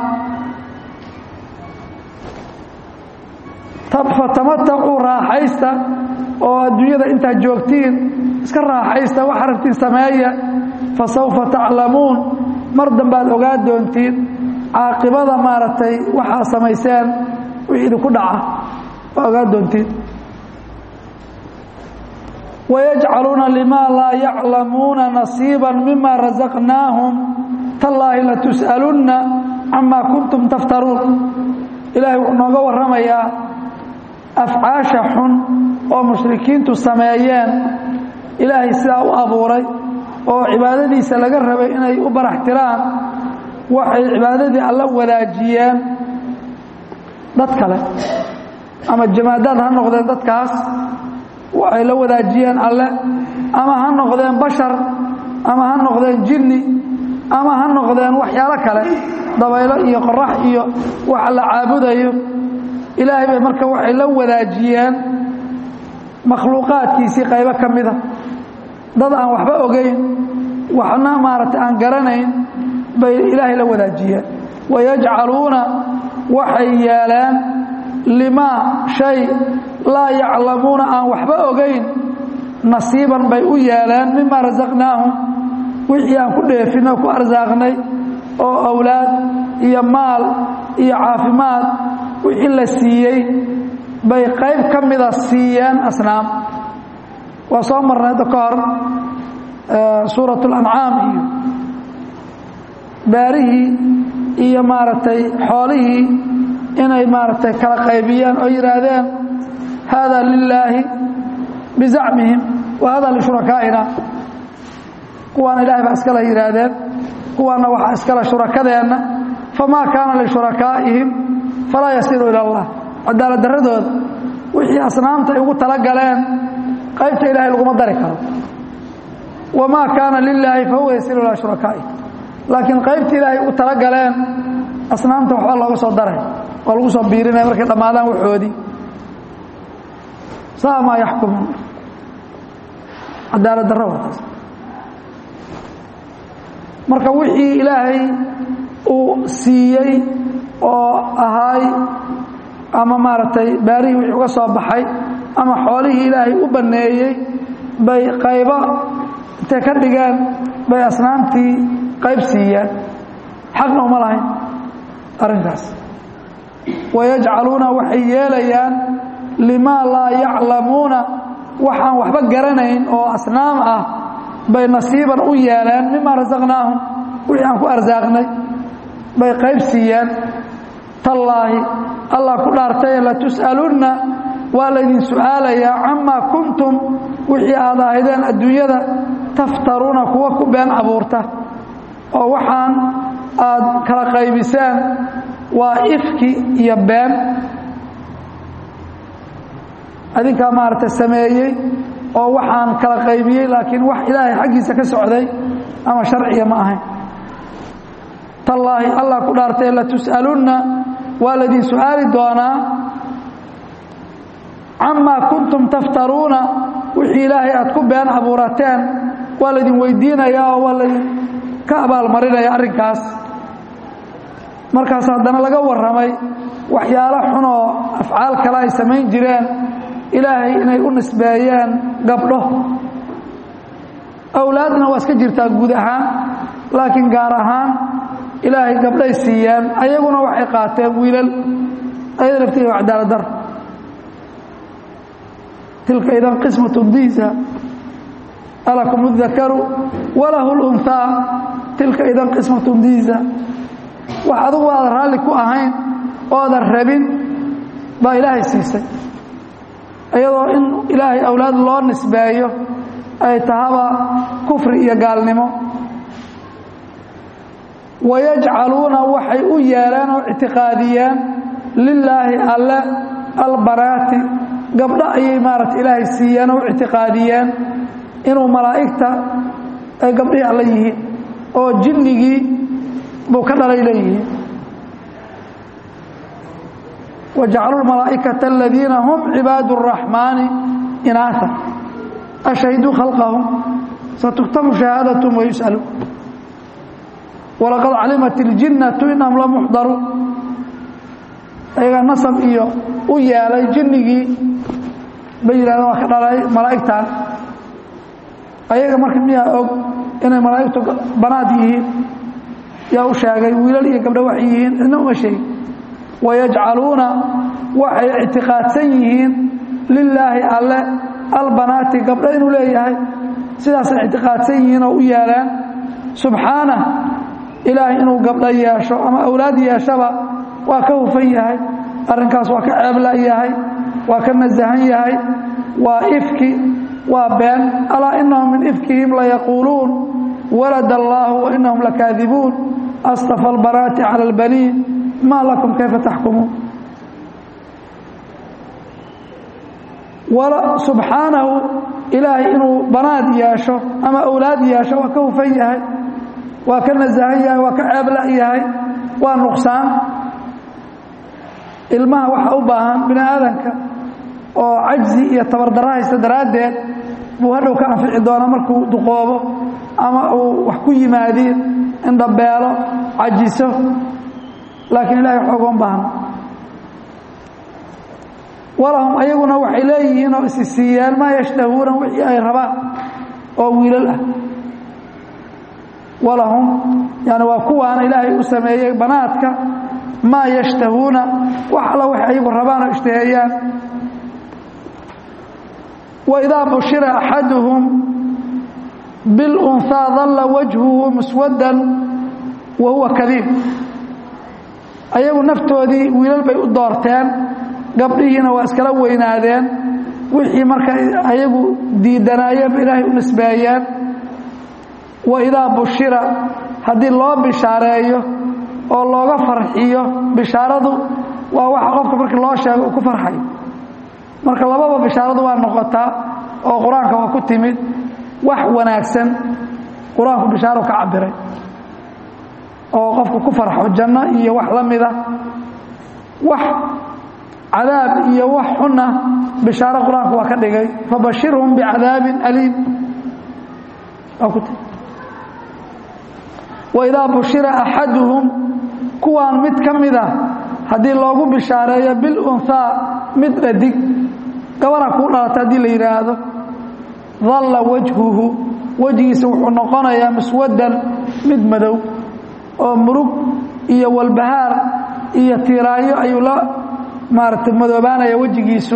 fatamatacuu raaxaysta oo adduunyada intaad joogtiin iska raaxaysta waxa rabtiin sameeya fasawfa taclamuun mar dambaad ogaa doontiin caaqibada maaragtay waxaa samayseen wixii idinku dhaca waa ogaa doontiin wayajcaluuna limaa laa yaclamuuna nasiiba mima rasaqnaahum tallaahi latus'alunna camaa kuntum taftaruun ilaahay wuxuu nooga warramayaa afcaasha xun oo mushrikiintu sameeyeen ilaahay sidaa u abuuray oo cibaadadiisa laga rabay inay u barax tiraan waxay cibaadadii alla wadaajiyeen dad kale ama jamaadaad ha noqdeen dadkaas waxay la wadaajiyeen alle ama ha noqdeen bashar ama ha noqdeen jinni ama ha noqdeen waxyaalo kale dabaylo iyo qorax iyo waxa la caabudayo ilaahay bay marka waxay la wadaajiyeen makhluuqaadkiisii qaybo ka mida dad aan waxba ogeyn waxna maaragtay aan garanayn bay ilaahay la wadaajiyeen wayajcaluuna waxay yeeleen limaa shay laa yaclamuuna aan waxba ogayn nasiiban bay u yeeleen mima rasaqnaahum wixii aan ku dheefinay ku arsaaqnay oo awlaad iyo maal iyo caafimaad wixii la siiyey bay qayb ka mida siiyeen asnaam waa soo marnay hadda ka hor suurat اlancaam iyo baarihii iyo maaragtay xoolihii inay maaragtay kala qaybiyeen oo yidhaahdeen hada lilaahi bizacmihim wa hada lishurakaaina kuwaana ilahay baa iskale yidhaahdeen kuwaana waxaa iskale shurakadeenna famaa kaana lishurakaa'ihim falaa yasilu ila allah cadaalad darradooda wixii asnaamta ay ugu tala galeen qaybta ilahay laguma dari karo wamaa kaana lilaahi fahuwa yasilu ilaa shurakaa'ihi laakiin qaybta ilaahay ugu tala galeen asnaamta waxba looga soo daray oo lagu soo biirinaya markay dhammaadaan waxoodii saa maa yaxkumuun cadaalad darro wataas marka wixii ilaahay uu siiyey oo ahaay ama maaragtay baarihii wixii uga soo baxay ama xoolihii ilaahay u banneeyey bay qaybo intay ka dhigeen bay asnaamtii qayb siiyeen xaqna uma lahayn arrinkaas wayajcaluuna waxay yeelayaan limaa laa yaclamuuna waxaan waxba garanayn oo asnaam ah bay nasiiban u yeeleen mima rasaqnaahum wixii aan ku arsaaqnay bay qayb siiyeen tallaahi allah ku dhaartaye latus'alunna waa laydin su'aalayaa camaa kuntum wixii aad ahaydeen adduunyada taftaruuna kuwa ku been abuurta oo waxaan aad kala qaybiseen waa ifki iyo been adinkaa maaragtay sameeyey oo waxaan kala qaybiyey laakiin wax ilaahay xaggiisa ka socday ama sharciga ma ahayn tallaahi allah ku dhaartay latus'alunna waa laydin su'aali doonaa camaa kuntum taftaruuna wixii ilaahay aad ku been abuurateen waa laydin weydiinayaa oo waa laydin ka abaalmarinaya arrinkaas markaas haddana laga warramay waxyaalo xunoo afcaal kale ay samayn jireen ilaahay inay u nisbeeyeen gabdho awlaadna waa iska jirtaa guud ahaan laakiin gaar ahaan ilaahay gabdhay siiyeen ayaguna waxay qaateen wiilal ayada laftiga waa cadaaladar tilka idan qismatu diisa alakum اdakaru walahu اlunhaa tilka idan qismatu diisa wax adugu aadan raalli ku ahayn oodan rabin baa ilaahay siisay iyadoo in ilaahay awlaad loo nisbeeyo ay tahaba kufri iyo gaalnimo wayajcaluuna waxay u yeeleen oo ictiqaadiyeen lilaahi alle albanaati gabdho ayay maarata ilaahay siiyeen oo u ictiqaadiyeen inuu malaa'igta ay gabdhihii alle yihiin oo jinnigii buu ka dhalay leeyihiin wajacaluu malaa'ikata aladiina hum cibaadu الraxmaani inaata ashhiduu khalqahum satuktabu shahaadatum wayus'aluun walaqad calimat iljinnatu inahum la muxdaruun ayagaa nasab iyo u yeelay jinnigii bay yidhahdeen waa ka dhalay malaa'igtan ayaga marka miyaa og inay malaa'igtu banaad yihiin yaa u sheegay wiilal iyo gabdho waxay yihiin cidna uma sheegin wayajcaluuna waxay ictiqaadsan yihiin lilaahi alle albanaati gabdho inuu leeyahay sidaasay ictiqaadsan yihiin oo u yeeleen subxaanah ilaahay inuu gabdho yeesho ama awlaad yeeshaba waa ka hufan yahay arrinkaas waa ka ceebla yahay waa ka nasahan yahay waa ifki waa been alaa inahum min ifkihim layaquuluun walad allaahu wa inahum lakaadibuun astafa albanaati cala albaniin maa lakum kayfa taxkumuun subxaanahu ilaahay inuu banaad yeesho ama awlaad yeesho waa ka hufan yahay waa ka nasahan yahay waa ka ceebla yahay waa nuqsaan ilmaha waxaa u baahan bini aadanka oo cajzi iyo tabardarro haysta daraaddeed buu hadhow ka anfici doona markuu duqoobo ama uu wax ku yimaadiin indhabeelo cajiso laakiin ilahay wax ogoon baahno walahum ayaguna waxay leeyihiin oo isi siiyeen maa yashtahuuna wixii ay rabaan oo wiilal ah walahum yani waa kuwaana ilaahay u sameeyey banaadka maa yashtahuuna wax alla waxay ayagu rabaan oo ishtaheeyaan waidaa bushira axaduhum bilunhaa dalla wajhuhu muswaddan wa huwa kadiib ayagu naftoodii wiilal bay u doorteen gabdhihiina waa iskala weynaadeen wixii marka ayagu diidanaayeen ba ilaahay u nisbeeyeen wa idaa bushira haddii loo bishaareeyo oo looga farxiyo bishaaradu waa waxa qofka markii loo sheego uu ku farxayo marka lababa bishaaradu waa noqotaa oo qur-aanka waa ku timid wax wanaagsan qur-aanku bishaaro ka cabiray oo qofku ku farxo janno iyo wax la mida wax cadaab iyo wax xuna bishaaro qur-aanku waa ka dhigay fabashirhum bicadaabin aliim waa ku timid waidaa bushira axaduhum kuwaan mid ka mida haddii loogu bishaareeyo bilunhaa mid dhadig gabadha kuu dhalata haddii la yidhaahdo dalla wajhuhu wejigiisa wuxuu noqonayaa muswaddan mid madow oo murug iyo walbahaar iyo tiiraanyo ayuu la maaragtay madoobaanaya wejigiisu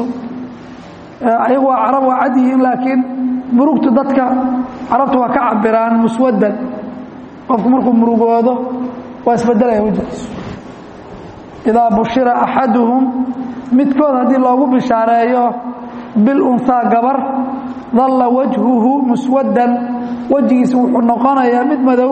ayagu waa carab waa cad yihiin laakiin murugtu dadka carabtu waa ka cabiraan muswaddan qofku markuu murugoodo waa isbedelaya wejigiisu idaa bushira axaduhum midkood haddii loogu bishaareeyo bilunhaa gabar dalla wajhuhu muswaddan wejigiisa wuxuu noqonayaa mid madow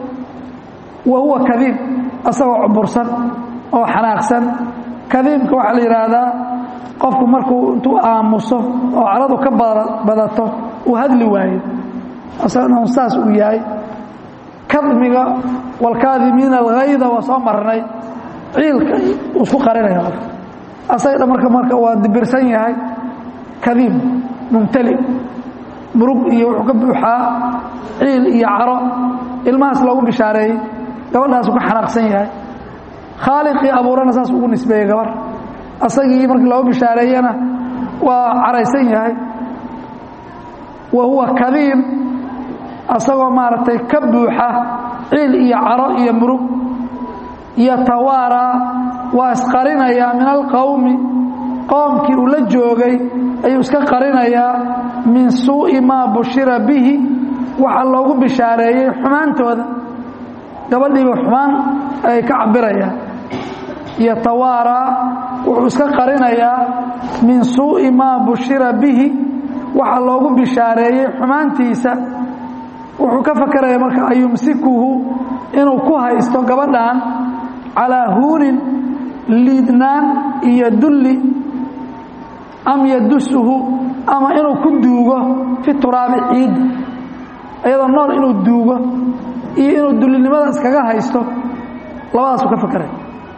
wa huwa kadiib asagoo cubursan oo xanaaqsan kadiibka waxaa la yidhaahdaa qofku markuu intuu aamuso oo caradu ka badato uu hadli waayo asagana saas uu yahay kadmiga waalkaadimiina alghayda waa soo marnay ciilka uu isku qarinaya qofka asaga dha marka marka waa dibirsan yahay kadiib mumtali murug iyo wuxuu ka buuxaa ciil iyo caro ilmahaas loogu bishaareeyey gabadhaasuu ka xanaaqsan yahay khaaliqii abuurana saas ugu nisbeeyey gabar asagii markii loogu bishaareeyana waa caraysan yahay wa huwa kadiib asagoo maaragtay ka buuxa ciil iyo caro iyo murug yatawaaraa waa isqarinayaa min alqowmi qoomkii uu la joogay ayuu iska qarinayaa min suu'i maa bushira bihi waxa loogu bishaareeyey xumaantooda gabadhiiba xumaan ay ka cabirayaan yatawaaraa wuxuu iska qarinayaa min suu'i maa bushira bihi waxa loogu bishaareeyey xumaantiisa wuxuu ka fakaraya marka ayumsikuhu inuu ku haysto gabadhan calaa huunin liidnaan iyo dulli am yadusuhu ama inuu ku duugo fi turaabi ciidda iyadoo nool inuu duugo iyo inuu dullinimada iskaga haysto labadaasuu ka fakeray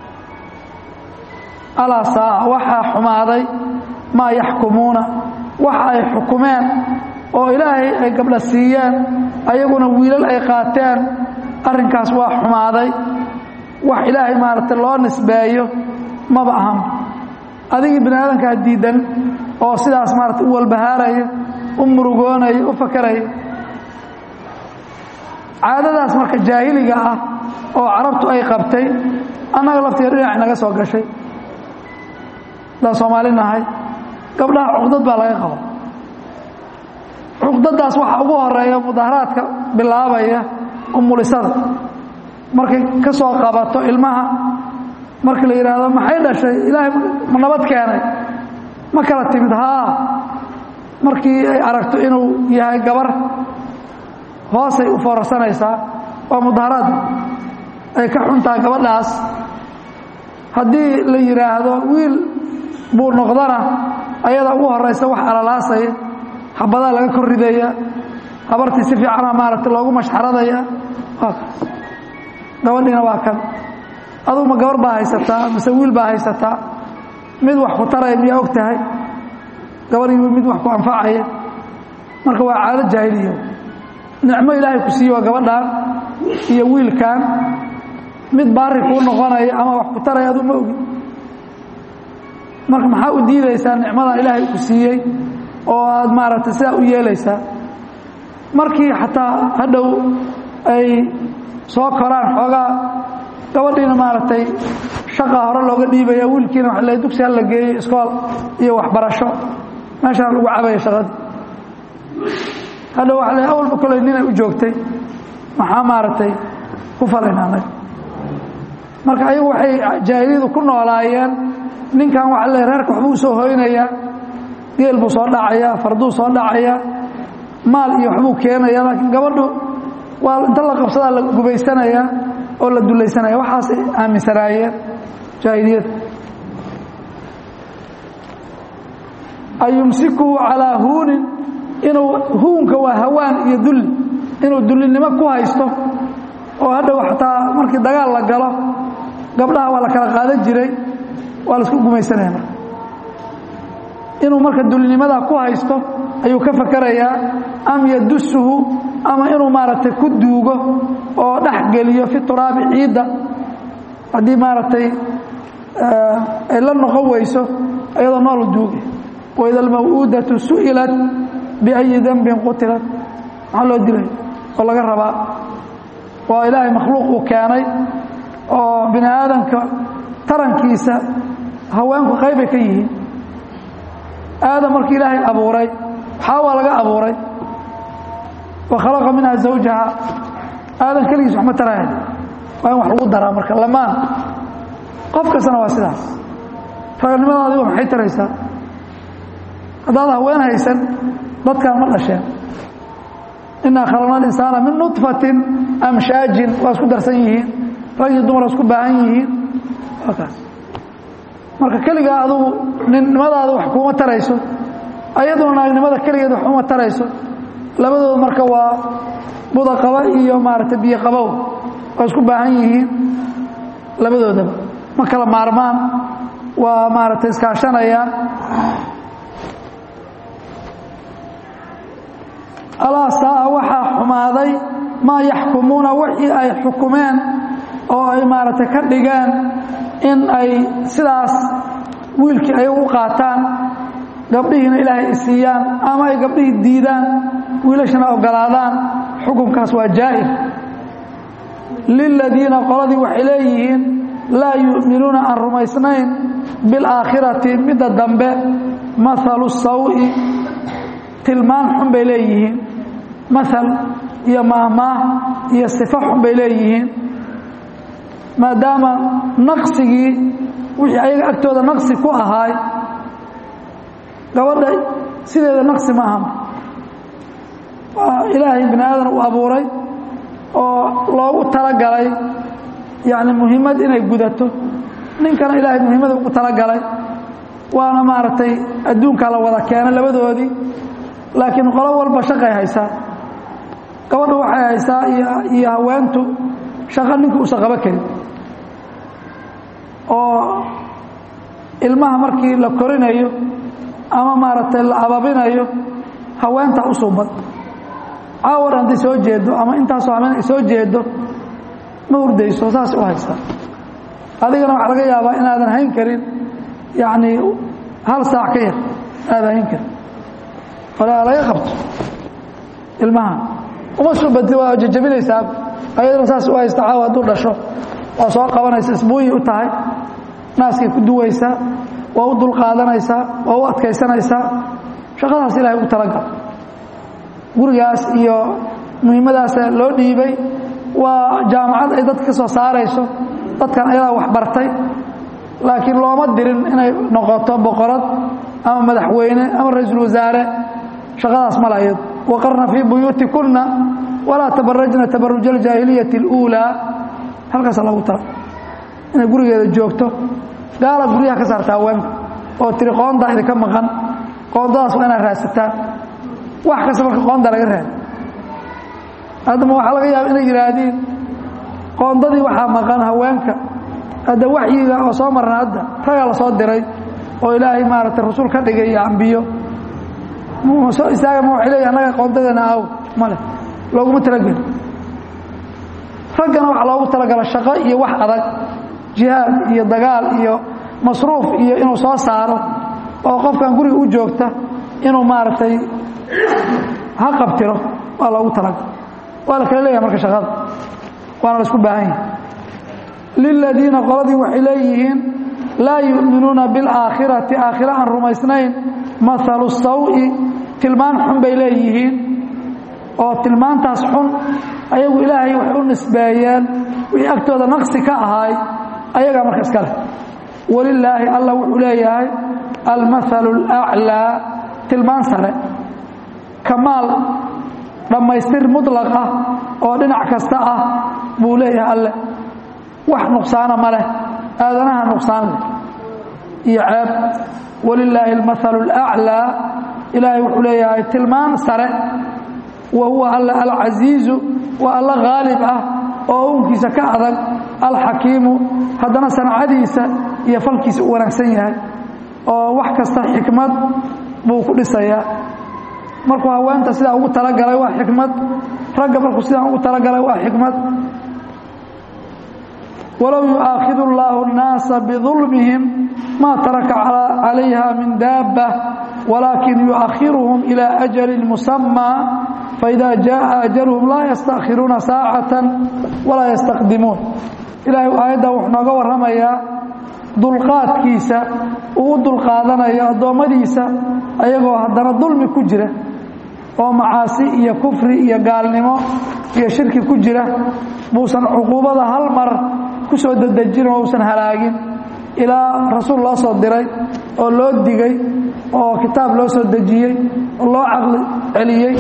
alaa saa waxaa xumaaday maa yaxkumuuna waxa ay xukumeen oo ilaahay ay gabdha siiyeen ayaguna wiilal ay qaateen arrinkaas waa xumaaday wax ilaahay maaragtay loo nisbeeyo maba ahan adigii bini aadankaa diidan oo sidaas maarata u walbahaaraya u murugoonaya u fakaraya caadadaas marka jaahiliga ah oo carabtu ay qabtay annaga laftiga dhinac naga soo gashay daan soomaali nahay gabdhaha cuqdad baa laga qaba cuqdadaas waxa ugu horeeya mudaaharaadka bilaabaya umulisada markay ka soo qabato ilmaha marka la yidhaahdo maxay dhashay ilaahay ma nabad keenay ma kala timid haa markii ay aragto inuu yahay gabar hoosay u foorarsanaysaa waa mudaaharaad ay ka xuntaha gabadhaas haddii la yidhaahdo wiil buu noqdana ayada ugu horaysa wax alalaasaya xabadaa laga kor ridaya habartii si fiicana maaragtay loogu mashxaradaya waa kaas gabadhiina waa kan adugu ma gabar baa haysataa mise wiil baa haysataa mid wax ku taraya miyaa og tahay gabadhii mid wax ku anfacaya marka waa caado jaahiliya nicmo ilaahay ku siiye waa gabadhan iyo wiilkan mid baari kuu noqonaya ama wax ku taraya aduu ma ogi marka maxaa u diidaysaa nicmadan ilaahay ku siiyey oo aad maaragtay sidaa u yeelaysaa markii xataa hadhow ay soo koraan xoogaa gabadhiina maaragtay shaqa hore looga dhiibaya wiilkiina waa le dugsi hala geeyey iskool iyo waxbarasho meeshaan lagu cabaya shaqadii hadhow waa le awalba koley ninay u joogtay maxaa maaragtay ku falinaanay marka ayagu waxay jaahiliyadu ku noolaayeen ninkan waa le reerka waxbuu soo hoynayaa geel buu soo dhacayaa farduu soo dhacayaa maal iyo waxbuu keenaya laakiin gabadhu waa inta la qabsadaa la gubaysanayaa oo la dulaysanaya waxaasay aaminsanaayeen jaahiliyada ayumsikuhu calaa huunin inuu huunka waa hawaan iyo dulli inuu dullinimo ku haysto oo hadhow xataa markii dagaal la galo gabdhaha waa la kala qaadan jiray waa la isku gumaysanaya marka inuu marka dulinimadaa ku haysto ayuu ka fakarayaa am yadusuhu ama inuu maaragtay ku duugo oo dhex geliyo fi turaabi ciidda haddii maaragtay ay la noqon weyso iyadoo noolu duuge waida almaw'uudatu su'ilat biayi dembin qutilat maxaa loo dilay oo laga rabaa waa ilaahay makhluuq uu keenay oo bini aadamka tarankiisa haweenku qaybay ka yihiin aadam markii ilaahay abuuray xaawaa laga abuuray wa khalaqa minha zawjaha aadam keligiis wax ma taraaya waa in wax lagu daraa marka lamaan qof kastana waa sidaas raganimada adigo maxay taraysaa haddaad haween haysan dadkaan ma dhasheen inaa khalaqna alinsaana min nudfatin amshaajin waa isku darsan yihiin rag iyo dumar waa isku baahan yihiin waa kaas marka keligaa adugu ninnimadaada wax kuuma tarayso ayaduna naagnimada keligeed wax uma tarayso labadooda marka waa budaqaba iyo maaragtay biyoqabow waa isku baahan yihiin labadoodaba ma kala maarmaan waa maaragtay iskaashanayaan alaa saa waxaa xumaaday maa yaxkumuuna wixii ay xukumeen oo ay maaragtay ka dhigeen in ay sidaas wiilkii ay u qaataan gabdhihiina ilaahay ay siiyaan ama ay gabdhihii diidaan wiilashana ogolaadaan xukunkaas waa jaa'ir liladiina qoladii waxay leeyihiin laa yu'minuuna aan rumaysnayn bilaakhirati midda dambe maalu sawi tilmaan xun bay leeyihiin maal iyo maahmaah iyo sifo xun bay leeyihiin maadaama naqsigii wixii ayaga agtooda naqsi ku ahaay gabadha sideeda naqsi ma aha waa ilaahay bini aadan uu abuuray oo loogu talagalay yacni muhiimad inay gudato ninkana ilaahay muhiimada ugu talagalay waana maaragtay adduunkaa la wada keenay labadoodii laakiin qolo walba shaqay haysaa gabadhu waxay haysaa iyo haweentu shaqo ninka uusan qabo karin oo ilmaha markii la korinayo ama maaragtay la ababinayo haweentaa u suubad caawar hadday soo jeedo ama intaasoo habeen ay soo jeedo ma hurdayso saas u haysaa adigana waxaa laga yaabaa inaadan hayn karin yacnii hal saac ka yar inaadan hayn karin walaa laga qabto ilmaha uma subati waa jajabinaysaa ayadana saas u haysta caawa hadduu dhasho waa soo qabanaysa isbuuyi u tahay naaskay ku duwaysaa waa u dulqaadanaysaa waa u adkaysanaysaa shaqadaas ilahay ugu talagal gurigaas iyo muhiimadaasa loo dhiibay waa jaamacad ay dadka ka soo saarayso dadkan ayadaa wax bartay laakiin looma dirin inay noqoto boqorad ama madaxweyne ama ra-iisul wasaare shaqadaas mala iyado waqarna fii buyuutikunna walaa tabarajna tabaruja aljaahiliyati اluulaa halkaasa loogu tala inay gurigeeda joogto gaala guryaha ka saarta haweenka oo tiri qoondaa idinka maqan qoondadaas waa inaad raadsataan wax kasta marka qoonda laga raadi haddama waxaa laga yaaba inay yidhaahdiin qoondadii waxaa maqan haweenka hadda waxyiga oo soo marna hadda ragaa la soo diray oo ilaahay maaragtay rasuul ka dhigay iyo ambiyo soo istaaga ma waxay leeyihin annaga qoondadeena aaw male looguma talageli raggana waxaa loogu talagala shaqo iyo wax adag jihaad iyo dagaal iyo masruuf iyo inuu soo saaro oo qofkan guriga u joogta inuu maaragtay ha qabtiro waa loogu talagal waa la kala leeyahay marka shaqada waana la isku baahan yahay liladiina qoladii waxay leeyihiin laa yu'minuuna biاlaakhirati aakhira aan rumaysnayn maalu sawi tilmaan xun bay leeyihiin oo tilmaantaas xun ayagu ilaahay waxay u nisbeeyeen wixii agtooda naqsi ka ahaay ayagaa marka iska leh walilaahi allah wuxuu leeyahay almahalu اlأclىa tilmaan sare kamaal dhammaystir muطlaq ah oo dhinac kasta ah buu leeyahay alle wax nuqsaana ma leh aadanaha nuqsaan leh iyo ceeb walilaahi almahalu اlأclىa ilaahay wuxuu leeyahay tilmaan sare wa huwa alla alcasiizu waa alla haalib ah oo uunkiisa ka adag alxakiimu haddana sancadiisa iyo falkiisa u wanaagsan yahay oo wax kasta xikmad buu ku dhisayaa markuu haweenta sidaa ugu talagalay waa xikmad ragga markuu sidaa ugu talagalay waa xikmad walow yu'aakhidu اllaahu الnaasa bidulmihim ma taraka calayha min daabة walaakin yu'akhiruhum ilى ajali musamى faida jaءa ajaluhum laa yastakhiruuna saacata walaa yastaqdimuun ilaahay aayadda wuxuu nooga warramayaa dulqaadkiisa uu u dulqaadanayo addoommadiisa ayagoo haddana dulmi ku jira oo macaasi iyo kufri iyo gaalnimo iyo shirki ku jira buusan cuquubada hal mar ku soo dedejin oo uusan halaagin ilaa rasuul loo soo diray oo loo digay oo kitaab loo soo dejiyey oo loo caqli celiyey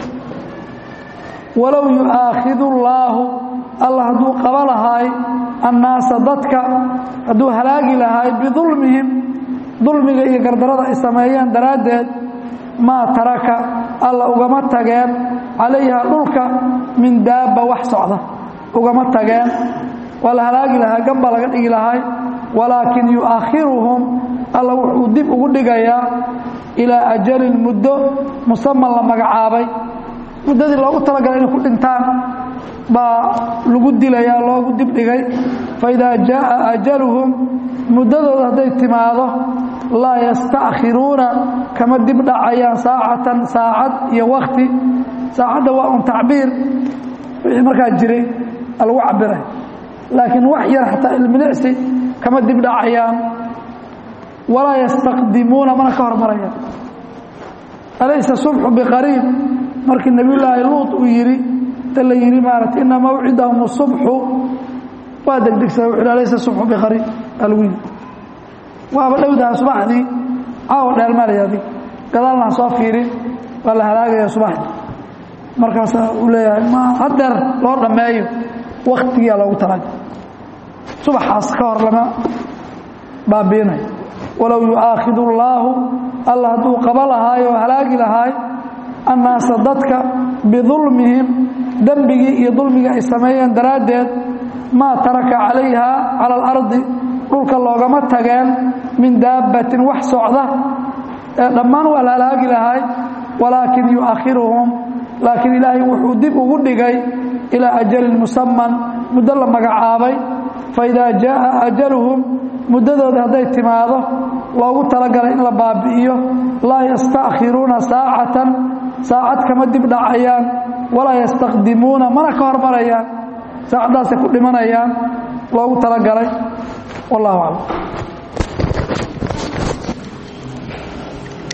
walow yu'aakhidu llaahu alla hadduu qaba lahaay annaasa dadka hadduu halaagi lahaay bidulmihim dulmiga iyo gardarada ay sameeyeen daraaddeed maa taraka alla ugama tageen calayha dhulka min daabba wax socda ugama tageen waa la halaagi lahaa gamba laga dhigi lahay walaakin yu'akhiruhum alla wuxuu dib ugu dhigayaa ilaa ajalin muddo musaman la magacaabay muddadii loogu talagalay inay ku dhintaan baa lagu dilayaa loogu dibdhigay faidaa jaaa ajaluhum muddadooda hadday timaado laa yastakhiruuna kama dib dhacayaan saacatan saacad iyo wakti saacadda waa un tacbiir wixii markaa jiray lagu cabiray laakiin wax yar xataa ilmilicsi kama dib dhacayaan walaa yastaqdimuuna mana ka hormarayaan alaysa subxu biqariib markii nebiyulaahi luut uu yidhi ta la yidhi maarata ina mawcidahum subxu waa degdegsada wuxu alaysa subxu biqariib baa lagu yidhi waaba dhowdaha subaxdii caawa dheelmalaya adig gadaalna ha soo fiirin waa la halaagaya subaxdii markaasaa uu leeyahay ma hadeer loo dhammeeyo waktigiyaa loogu talaga subaxaas ka hor lama baabiinayo walow yu'aakhidu allaahu alla hadduu qaba lahaay oo halaagi lahaay annaasa dadka bidulmihim dembigii iyo dulmigii ay sameeyeen daraaddeed maa taraka calayha cala alardi dhulka loogama tageen min daabbatin wax socda ee dhammaan waa la halaagi lahaay walaakin yu'akhiruhum laakiin ilaahay wuxuu dib ugu dhigay ilaa ajalin musaman muddo la magacaabay faidaa jaaa ajaluhum muddadooda hadday timaado loogu talagalay in la baabi'iyo laa yastakhiruuna saacatan saacad kama dib dhacayaan walaa yastaqdimuuna mana ka hormarayaan saacaddaasay ku dhimanayaan loogu talagalay wallahu aclam